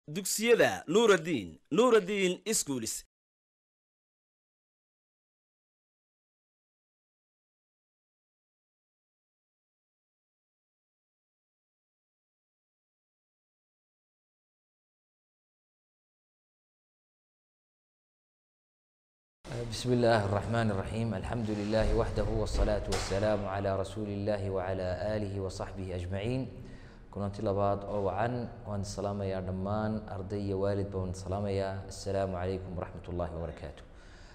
dugsiyada nuuraddiin nuuraddiin iskuulis بسم الله الرحمن الرحيم الحمد لله وحده والصلاة والسلام على رسول الله وعلى آله وصحبه أجمعين كنت لبعض أو عن وأن السلام يا دمان أرضي والد بون السلام يا السلام عليكم ورحمة الله وبركاته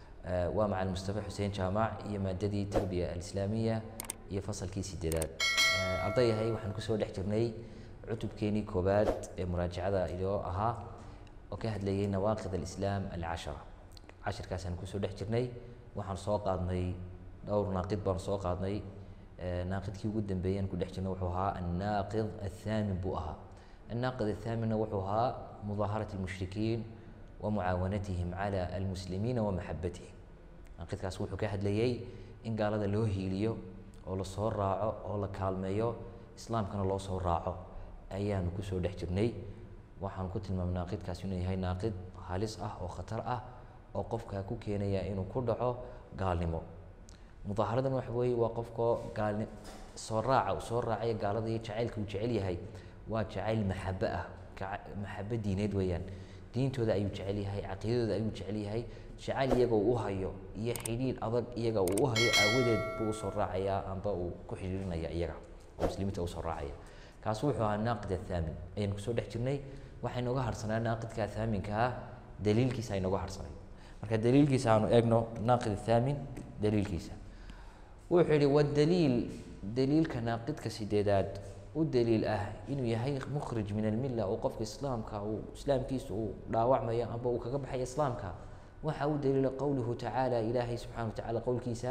آه ومع المصطفى حسين جامع هي مادتي التربية الإسلامية هي فصل كيسي دلال آه أرضي هاي وحن كسو دحجرني عتب كيني كوباد مراجعة إلى أها وكهد لي نواقض الإسلام العشرة cashirkaasaan kusoo dhex jirnay waxaan soo qaadnay dhowr naaqid baan soo qaadnay naaqidkii ugu dambeeyaan ku dhex jirnay wuxuu ahaa annaaqid athaamin buu ahaa annaaqid athaaminna wuxuu ahaa mudaaharat almushrikiin wa mucaawanatihim cala almuslimiina wa maxabatihim naaqidkaas wuxuu ka hadlayey in gaalada loo hiiliyo oo lasoo raaco oo la kaalmeeyo islaamkana loo soo raaco ayaanu kusoo dhex jirnay waxaan ku tilmaamay naaqidkaas inuu yahay naaqid halis ah oo khatar ah oo qofka ku keenaya inuu ku dhaco gaalnimo mudaaharadan waxa weeye waa qofkoo gaalni soo raaca uu soo raacaya gaalada iyo jacaylka uu jecel yahay waa jacayl maxabe ah maxabe diineed weeyaan diintooda ayuu jecel yahay caqiidadooda ayuu jecel yahay jacayl iyaga uu u hayo iyo xidhiidh adag iyaga uu u hayo aawadeed buu usoo raacayaa amba uu ku xidhiirinaya iyaga oo muslimiinta usoo raacaya kaas wuxuu ahaa naaqid athaamin ayaan kusoo dhex jirnay waxay nooga harsanaa naaqidka athaaminka ah daliilkiisa ay nooga harsanay marka daliilkiisa aanu eegno naaqid athaamin daliilkiisa wuxuu yihi wadaliil daliilka naaqidka sideedaad u daliil ah inuu yahay mukhrij min almilla oo qofka islaamka uu islaamkiisa uu dhaawacmayo amba uu kaga baxayo islaamka waxa u daliila qowluhu tacaala ilaahay subxana wa tacala qowlkiisa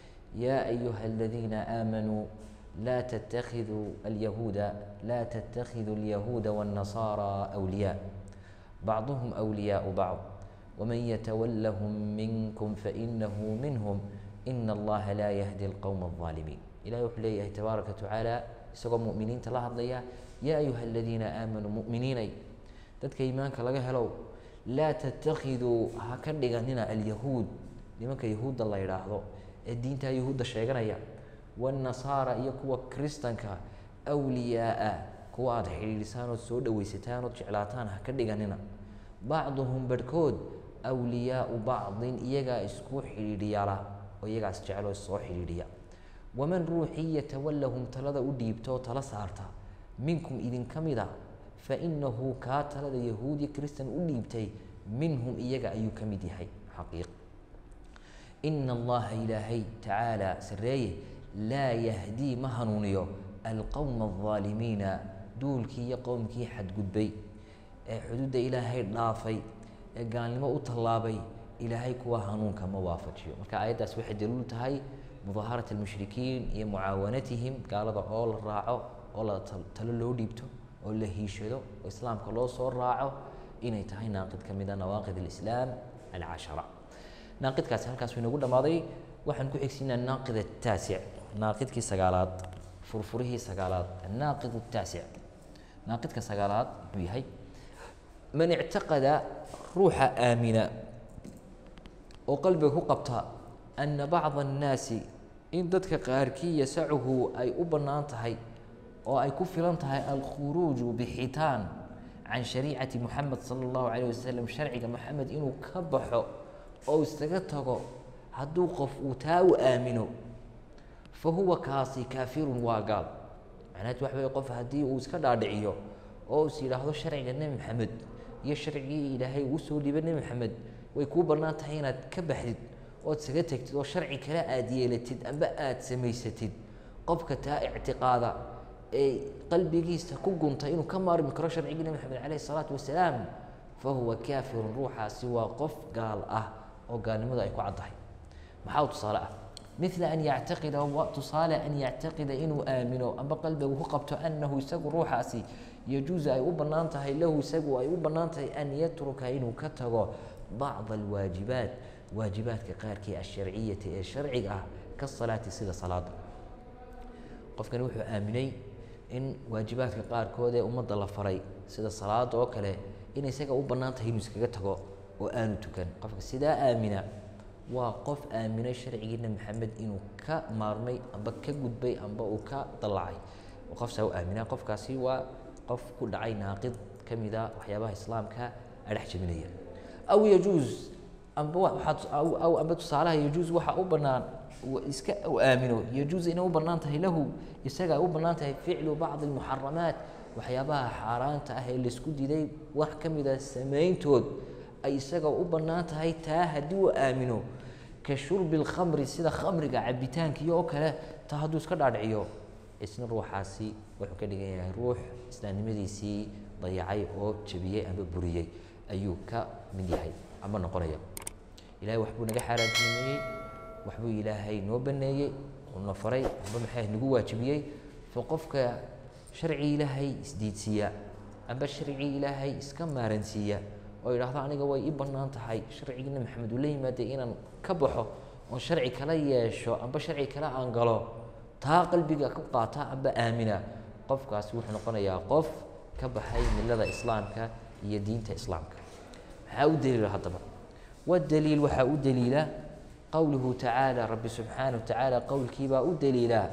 yaa ayuha aladiina aamanuu laa tattakhiduu alyahuuda laa tattakhiduu alyahuuda waannasara awliyaa bacduhum awliyaau bacd ومن يتولهم منكم فإنه منهم إن الله لا يهدي القوم الظالمين إلهي وحو ليهي تبارك وتعالى isagoo mu'miniinta la hadlaya yaa ayuha aladiina aamanuu mu'miniinay dadka iimaanka laga helow laa tattakhiduu ha ka dhiganina alyahuud nimanka yahuudda la yidhaahdo ee diintaa yahuudda sheeganaya waannasaara iyo kuwa kristanka awliyaaa kuwa aada xidhiidhisaan ood soo dhowaysataan ood jeclaataan ha ka dhiganina bacduhum barhkood awliyaau bacdin iyagaa isku xidhiidhiyala oo iyagaas jecloo soo xidhiidhiya waman ruuxii yatawallahum talada u dhiibta oo tala saarta minkum idinka mida fa inahu kaa talada yahuudiya kristan u dhiibtay minhum iyaga ayuu ka mid yahay xaqiiq ina allaha ilaahay tacaala sareeye laa yahdii ma hanuuniyo alqowma aldaalimiina duulkii iyo qowmkii xadgudbay ee xuduudda ilaahay dhaafay ee gaalnimo u tallaabay ilaahay kuwa hanuunka ma waafajiyo marka aayaddaas waxay daliilu tahay mudaaharat almushrikiin iyo mucaawanatihim gaalada oo la raaco oo la talo loo dhiibto oo la hiishado oo islaamka loo soo raaco inay tahay naaqid ka mida nawaaqid alislaam alcashara naaqidkaasi halkaas inoogu dhammaaday waxaan ku xigsiinaa naaqid ataasic naaqidkii sagaalaad furfurihii sagaalaad annaaqid ataasic naaqidka sagaalaad muxuu yahay man ictaqada ruuxa aamina oo qalbiga ku qabta ana bacda annaasi in dadka qaarkii yasacuhu ay u bannaan tahay oo ay ku filan tahay alkhuruuju bixitaan can shariicati moxamed sala allahu calayh wasalam sharciga moxamed inuu ka baxo oo isaga tago hadduu qof uu taa u aamino fa huwa kaasi kaafirun waa gaal macnaheed waxa weye qof haddii uu iska dhaadhiciyo oo is yidhaahdo sharciga nebi maxamed iyo sharcigii ilaahay uu soo dhiibay nebi maxamed way kuu bannaan tahay inaad ka baxdid ood isaga tegtid oo sharci kale aada yeelatid amba aada samaysatid qofka taa ictiqaada ee qalbigiisa ku gunta inuu ka maarmi karo sharcigii nebi maxamed calayhi salaatu wasalaam fa huwa kaafirun ruuxaasi waa qof gaal ah oo gaalnimadu ay ku caddahay maxaa tusaale ah mila an yactaqida tusaale an yactaqida inuu aamino amba qalbigu ku qabto annahu isagu ruuxaasi yajuusu ay u bannaan tahay lahu isagu ay u bannaan tahay an yatruka inuu ka tago bacda alwaajibaat waajibaadka qaarkii asharciyati ee sharciga ah ka salaati sida salaada qofkani wuxuu aaminay in waajibaadka qaarkood ee ummadda la faray sida salaada oo kale in isaga u bannaan tahay inuu iskaga tago oo aanu tukan qofka sidaa aamina waa qof aaminay sharcigii nebi maxamed inuu ka maarmay amba ka gudbay amba uu ka dallacay oo qof saa u aaminaa qofkaasi waa qof ku dhacay naaqid ka mid a waxyaabaha islaamka adhex jebinaya aw yajuus amba waxaad aw amba tusaalaha yajuus waxa u bannaan iska u aamino yajuus inay u bannaan tahay lahu isaga u bannaan tahay ficlu bacdi almuxaramaat waxyaabaha xaaraanta ah ee laisku diiday wax ka mid a samayntood ay isaga u bannaan tahay taa haddii uu aamino ka shurbi alkhamri sida khamriga cabitaankiyo oo kale taa hadduu iska dhaadhiciyo isna ruuxaasi wuxuu ka dhigan yahay ruux islaamnimadiisii dayacay oo jebiyey ama buriyey ayuu ka mid yahay ama noqonaya ilahay waxbuu naga xaaraantinimeeyey waxbuu ilaahay noo baneeyey uuna faray waxba maxay nagu waajibiyey fa qofka sharcii ilaahay isdiidsiiya amba sharcii ilaahay iska maaransiiya oo yidhaahdo aniga way ii bannaan tahay sharcigiina maxamed uu la yimaaday inaan ka baxo oon sharci kala yeesho amba sharci kale aan galo taa qalbiga ku qaata amba aamina qofkaasi wuxuu noqonayaa qof ka baxay milada islaamka iyo diinta islaamka maxaa u daliila haddaba والدليل waxaa u daliila qowluhu tacaalى rabbi subxaanaه wa tacaala qowlkiibaa u daliila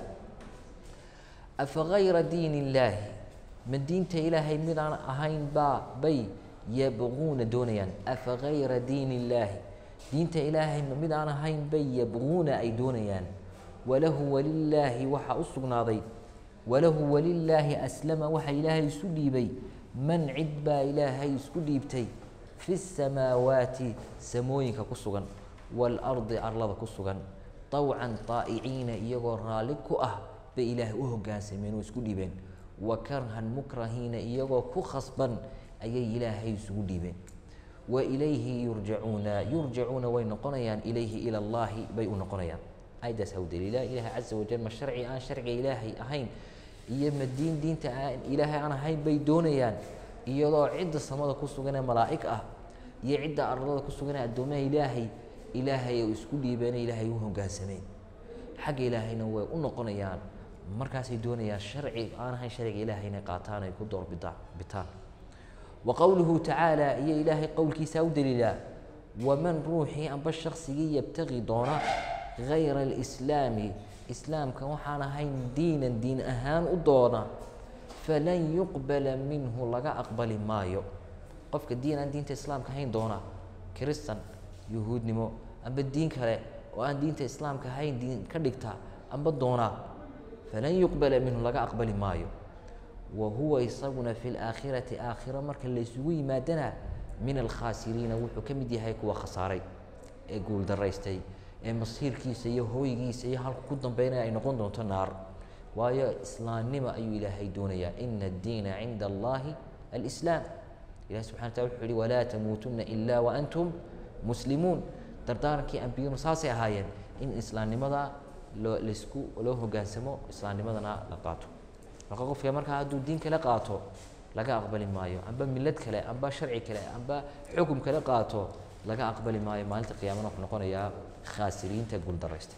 afagayra diin illaahi ma diinta ilaahay midaan ahayn baa bay yabquuna doonayaan afagayra diin illaahi diinta ilaahay ma mid aan ahayn bay yabquuna ay doonayaan walahu walilaahi waxaa u sugnaaday walahu walilaahi aslama waxa ilaahay isu dhiibay man cid baa ilaahay isku dhiibtay fi الsamaawaati samooyinka ku sugan waalardi arlada ku sugan طawcan طaa'iciina iyagoo raalli ku ah bay ilaahay u hogaansameen oo isku dhiibeen wa karhan mukrahiina iyagoo ku khasban ayay ilaahay isugu dhiibeen wa ilayhi yurjacuuna yurjacuuna way noqonayaan ilayhi ila اllahi bay u noqonayaan ayadaas ha u daliila ilaahay caza wajal ma sharci aan sharciga ilaahay ahayn iyo ma diin diinta aan ilaahay aan ahayn bay doonayaan iyadoo cidda samada ku suganee malaa'ig ah iyo cidda ardada ku suganee addoomaha ilaahay ilaahay u isku dhiibeene ilaahay u hogaansameen xagga ilaahayna way u noqonayaan markaasay doonayaan sharci aan ahayn sharciga ilaahay inay qaataan ay ku doorbidaan bitaan wa qowluhu tacaala iyo ilaahay qowlkiisaa u daliilaa waman ruuxii amba shaksigii yabtaqi doona gayra alislaami islaamka waxaan ahayn diinan diin ahaan u doona falan yuqbala minhu laga aqbali maayo qofka diin aan diinta islaamka ahayn doona kiristan yuhuudnimo amba diin kale oo aan diinta islaamka ahayn diin ka dhigta amba doona falan yuqbala minhu laga aqbali maayo wa huwa isaguna fi laakhirati aakhiro marka laysugu yimaadana min alkhaasiriina wuxuu ka mid yahay kuwa khasaaray ee guuldaraystay ee masiirkiisa iyo hooygiisa iyo halku ku dambeynaya ay noqon doonto naar waayo islaamnimo ayuu ilaahay doonayaa ina addiina cinda allahi alislaam ilahi subxana wataala wuxuu yihi walaa tamuutuna ila waantum muslimuun dardaarankii ambiyadu saasay ahaayeen in islaamnimada loo laysku loo hogaansamo islaamnimadana la qaato marka qofka markaa hadduu diin kale qaato laga aqbali maayo amba milad kale amba sharci kale amba xukum kale qaato laga aqbali maayo maalinta qiyaamana wuxuu noqonayaa khaasiriinta guuldaraysta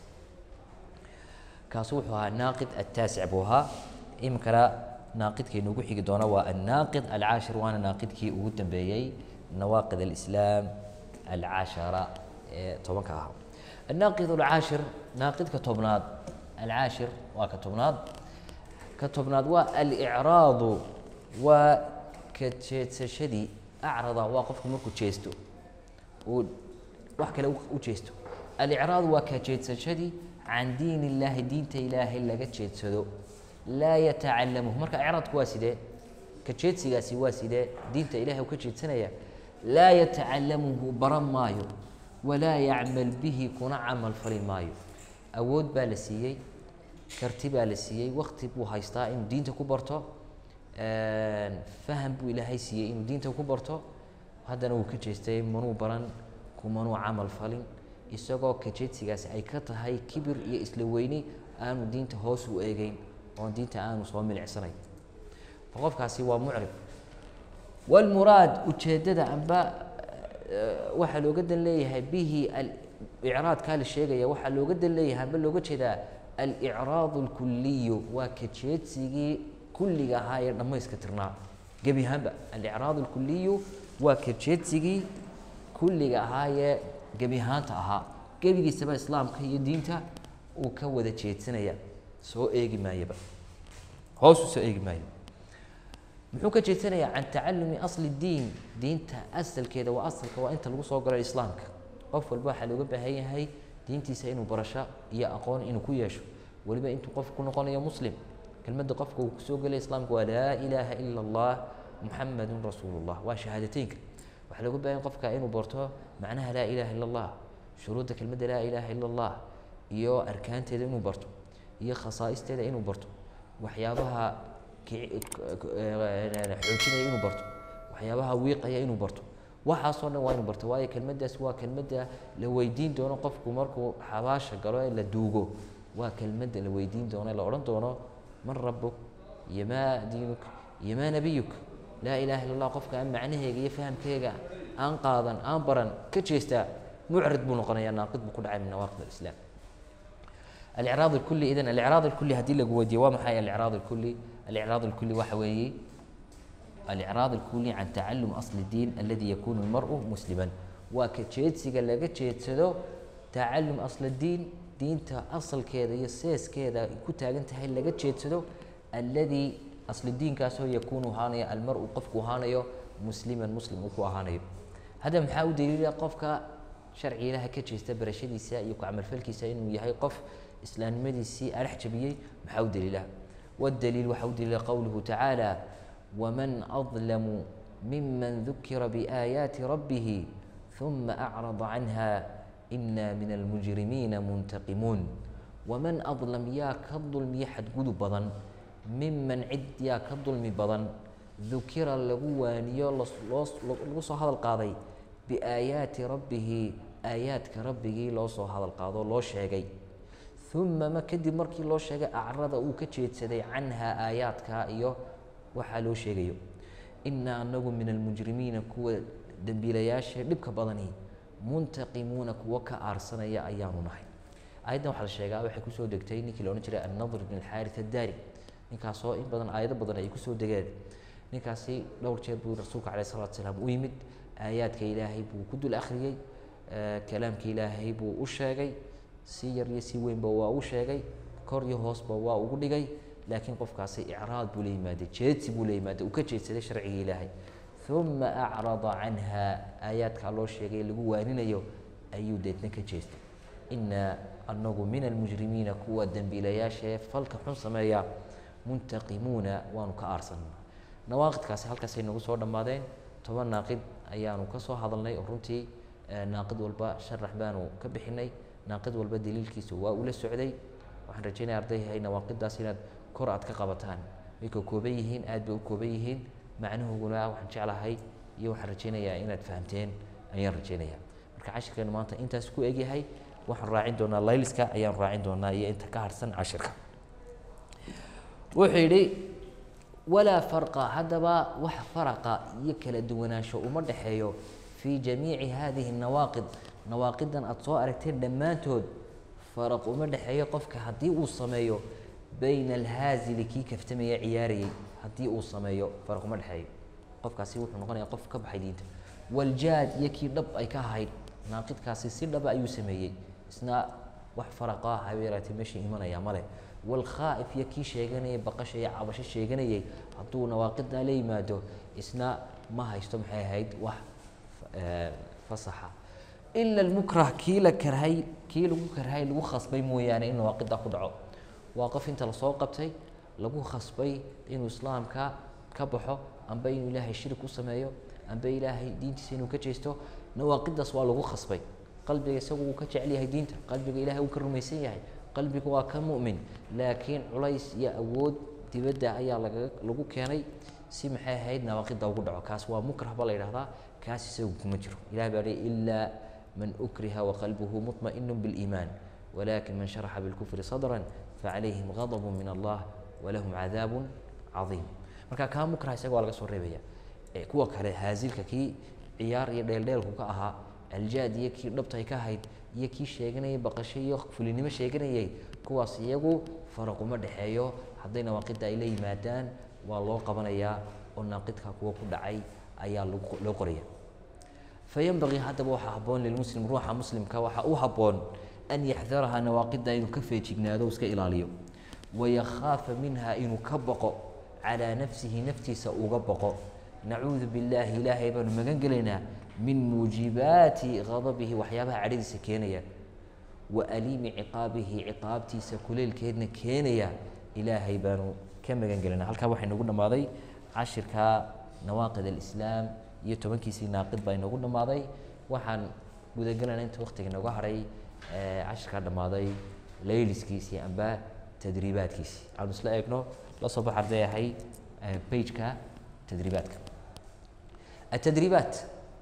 kaasu wuxuu ahaa naaqid ataasic buu ahaa iminkana naaqidka inugu xigi doona waa annaaqid alcaashir waana naaqidkii ugu dambeeyey nawaaqid alislaam alcaashara ee tobanka ahaa annaaqid alcaashir naaqidka tobnaad alcaashir waa ka tobnaad ka tobnaad waa alicraadu waa ka jeedsashadii acrada waa qofku markuu jeesto uu wax kale u jeesto alicraadu waa ka jeedsashadii can diin illaahi diinta ilaahay laga jeedsado laa yatacalamuhu marka icraadku waa sidee ka jeedsigaasi waa sidee diinta ilahay uu ka jeedsanaya laa yatacalamuhu baran maayo walaa yacmal bihi kuna camal fali maayo awood baa la siiyey karti baa la siiyey wakti buu haystaa inuu diinta ku barto faham buu ilaahay siiyey inuu diinta ku barto haddana wuu ka jeestay manuu baran kumanuu camal falin isagoo kajeedsigaasi ay ka tahay kibir iyo isla weyni aanu diinta hoos u eegeyn oon diinta aanu soo milicsanayn qofkaasi waa mucrib walmuraad ujeeddada amba waxaa looga dan leeyahay bihi icraadkaa la sheegaya waxaa looga dan leeyahay amba looga jeedaa alicraad alkuliyu waa kajeedsigii kulliga ahaa ee dhammayska tirnaa gebi ahaanba alicraad alkuliyu waa kajeedsigii kulliga ahaayee gebi ahaanta ahaa gebigiisaba islaamka iyo diinta uu ka wada jeedsanaya soo eegi maayaba hoos u soo eegi maayo muxuu ka jeedsanayaa can tacalumi asli diin diinta asalkeeda waa asalka waa inta lagu soo galo islaamka qof walba waxaa looga baahan yahay diintiisa inuu barasho iyo aqoon inuu ku yeesho weliba intuu qofku ku noqonayo muslim kelmadda qofka uu kusoo gelay islaamka waa laa ilaaha ila allah muxamadun rasuulullah waa shahaadateynka waxaa looga baahan qofka inuu barto macnaha laa ilaha ila allah shuruudda kelmadda laa ilaaha ila allah iyo arkaanteeda inuu barto iyo khasaa'isteeda inuu barto waxyaabaha xoojinaya inuu barto waxyaabaha wiiqaya inuu barto waxaasoo dhan waa inuu barto waayo kelmaddaas waa kelmadda la weydiin doono qofku markuu xabaasha galo ee la duugo waa kelmadda la weydiin doono ee la odhan doono man rabuk iyo maa diinuk iyo maa nabiyuk laa ilaha illa allah qofka aan macnaheega iyo fahamkeega aan qaadan aan baran ka jeestaa mucrid buu noqonayaa naaqid buu ku dhacay min nawaaqid alislaam الإعراض الكلي إذن الإعراض الكلي هدي لك ودي وما حي الإعراض الكلي الإعراض الكلي وحوي الإعراض الكلي عن تعلم أصل الدين الذي يكون المرء مسلما وكتشيت سيقال لك تشيت سدو تعلم أصل الدين دين أصل كذا يسيس كذا كنت أنت هاي لك تشيت سدو الذي أصل الدين كاسو يكون هانيا المرء قفك هانيا مسلما مسلم وكو هانيا هذا محاول دليل قفك sharci ilaaha ka jeesta barashadiisa iyo ku camalfalkiisa inuu yahay qof islaamnimadiisii arax jabiyey maxaa u daliilaha waddaliil waxaa u daliila qowluhu tacaala waman adlamu miman dukira biaayaati rabbihi ثuma acrada canha ina min almujrimiina muntaqimuun waman adlam yaa ka dulmiya xadgudub badan miman cid yaa ka dulmi badan dukira lagu waaniyo lagu soo hadal qaaday biaayaati rabbihi aayaadka rabbigii loo soo hadal qaado loo sheegay uma ma kadib markii loo sheegay acrada uu ka jeedsaday canhaa aayaadka iyo waxaa loo sheegayo inaa anagu min almujrimiina kuwa dembiilayaasha dhibka badani muntaqimuuna kuwo ka aarsanaya ayaanu nahay aayaddan waxaa la sheegaa waxay kusoo degtay ninkii la odhan jiray annadr bn alxaaris addaari ninkaasoo in badan aayado badan ay kusoo degeen ninkaasi dhowr jeer buu rasuulka caleyh salatu salaam u yimid aayaadka ilaahay buu ku dul akhriyey kalaamka ilaahay buu u sheegay si yar iyo si weynba waa u sheegay kor iyo hoosba waa ugu dhigay laakiin qofkaasi icraad buu la yimaaday jeedsi buu la yimaaday uu ka jeedsaday sharciga ilaahay uma acrada canha aayaadkaa loo sheegay lagu waaninayo ayuu deedna ka jeestay inaa anagu min almujrimiina kuwa dembiilayaashaee falka xun sameeya muntaqimuuna waanu ka aarsanaa nawaaqidkaasi halkaasay nagu soo dhammaadeen toban naaqid ayaanu ka soo hadalnay oo runtii naaqid walba sharax baanu ka bixinay naaqid walba daliilkiisu waa ula socday waxaan rajaynaya ardayhay nawaaqidaas inaad kor aad ka qabataan way ka kooban yihiin aad bay u kooban yihiin macnuhuguna waxaan jeclahay iyo waxaan rajaynayaa inaad fahamteen ayaan rajaynaya marka cashirkeenu maanta intaas ku egyahay waxaan raacin doonaa layliska ayaan raacin doonaa iyo inta ka harsan cashirka wuxuu yidhi walaa farqa haddaba wax faraqa iyo kala duwanaansho uma dhexeeyo fii jamiici hadihi nawaaqid nawaaqidan aada soo aragteen dhammaantood faraq uma dhexeeyo qofka haddii uu sameeyo bayna alhaazili kii kaftamaya ciyaarayey haddii uu sameeyo faraq uma dhexeeyo qofkaasi wuxuu noqonaya qof ka baxay diinta waljaad iyo kii dhab ay ka ahayd naaqidkaasi si dhaba ayuu sameeyey isna wax faraqa habeeraatee meesha imanaya male walkhaa'if iyo kii sheeganayay baqasha iyo cabasho sheeganayay hadduu nawaaqidaa la yimaado isna ma haysto maxay ahayd wax fasaxa ila almukrah kii la karhay kii lagu karhay lagu khasbay mooyaane in nawaaqidaa ku dhaco waa qof inta lasoo qabtay lagu khasbay inuu islaamka ka baxo amba inuu ilaahay shirik u sameeyo amba ilaahay diintiisa inuu ka jeesto nawaaqidaas waa lagu khasbay qalbiga isagu uu ka jecel yahay diinta qalbiga ilahay uu ka rumaysan yahay qalbiga waa ka mu'min laakiin culays iyo awood dibadda ayaa laga lagu keenay si maxay ahayd nawaaqida ugu dhaco kaas waa mukrah ba la yidhahdaa kaas isagu kuma jiro ilahay baa dhihi ilaa man ukriha waqalbuhu muطma'inu biliimaan walakin man sharaxa bilkufri sadran facalayhim ghadabu min allah walahum cadaabun cadiim marka kaa mukrah isaga waa laga soo reebaya kuwa kale haazilka kii ciyaar iyo dheeldheelku ka ahaa aljaad iyo kii dhabtay ka ahayd iyo kii sheeganayay baqasho iyo fulinimo sheeganayay kuwaas iyagu faraquma dhexeeyo hadday nawaaqida ay la yimaadaan waa loo qabanayaa oo naaqidka kuwa ku dhacay ayaa lagu loo qoraya fayanbagii haddaba waxaa habboon lilmuslim ruuxa muslimka waxaa u habboon an yaxdaraha nawaaqida inuu ka feejignaado iska ilaaliyo wayakhaafa minha inuu ka boqo calaa nafsihi naftiisa uga boqo nacuudu billaahi ilaahay baanu magan gelaynaa min muujibaati qadabihi waxyaabaha cadhadiisa keenaya wa aliimi ciqaabihi ciqaabtiisa kuleylkeedna keenaya ilaahay baanu ka magan gelaynaa halkaa waxaa inoogu dhammaaday cashirka nawaaqid alislaam iyo tobankiisii naaqid baa inoogu dhammaaday waxaan gudagelayna inta waktiga inooga hadhay cashirkaa dhammaaday layliskiisii amba tadriibaadkiisii aanu isla eegno la soo bax arday ahay bageka tadriibaadka التدريبات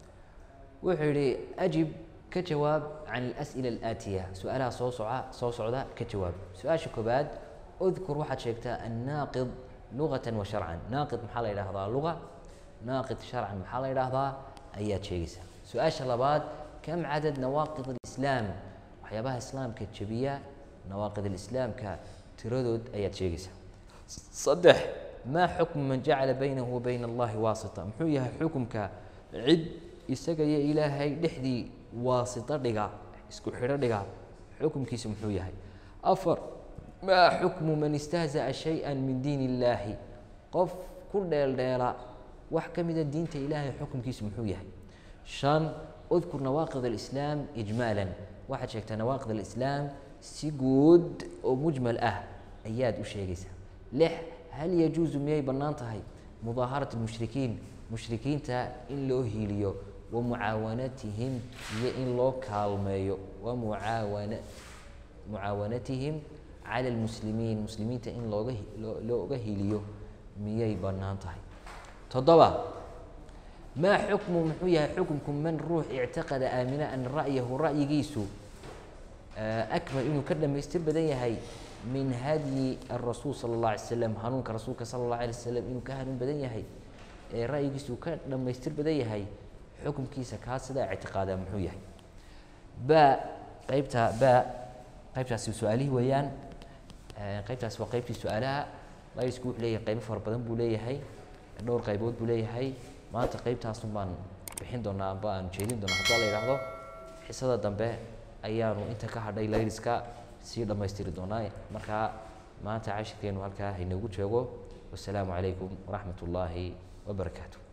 wuxuu yihi أجب ka jawaab can الأسئلة الآتية su-aalaha soo soca soo socda ka jawaab su-aasha koobaad اذkur waxaad sheegtaa الناaqض لغة وشharعا naaqid maxaa la yidhahdaa luga naaqid sharcan maxaa la yidhaahdaa ayaad sheegaysaa su-aasha labaad kam cadad nawaaqid الإسlaam waxyaabaha islaamka jebiya nawaaqid الإسlaamka tiradood ayaad sheegaysaa saddex maa xukmu man jacala baynahu wa bayna allahi waasita muxuu yahay xukumka cid isaga iyo ilaahay dhexdii waasito dhiga isku xidho dhiga xukumkiisa muxuu yahay afar maa xukmu man istahza'a shay-an min diin illaahi qof ku dheeldheela wax ka mida diinta ilaahay xukumkiisa muxuu yahay shan udkur nawaaqid alislaam ijmaalan waxaad sheegtaa nawaaqid alislaam si guud oo mujmal ah ayaad u sheegaysaa lix hal yajuusu miyay bannaan tahay mudaaharat lmushrikiin mushrikiinta in loo hiiliyo wa mucaawanatihim iyo in loo kaalmeeyo wa mucaawana mucaawanatihim cala lmuslimiin muslimiinta in looga loo looga hiiliyo miyay bannaan tahay toddoba maa xukmu muxuu yahay xukumku man ruux ictiqada aamina ana ra'yahu ra'yigiisu akmal inuu ka dhamaystir badan yahay min hadyi الrasuul salى الlaه alay slam hanuunka rasuulka salى الlaه alay slam inuu ka hanuun badan yahay ee ra'yigiisa uu ka dhamaystir badan yahay xukumkiisa kaa sidaa ictiqaadaa muxuu yahay ba qeybta ba qeybtaasi su-aalihii weeyaan qeybtaasi waa qeybtii su-aalaha laysku wuxuu leeyahay qeybo fara badan buu leeyahay dhowr qaybood buu leeyahay maanta qeybtaasun baan bixin doonaa amba aan jeedin doonaa haddii la yidhaahdo xisada dambe ayaanu inta ka hadhay layliska sii dhammaystiri doonaa markaa maanta cashirkeenu halkaa hainoogu joogo wasalaamu calaykum waraxmat ullaahi wabarakaatu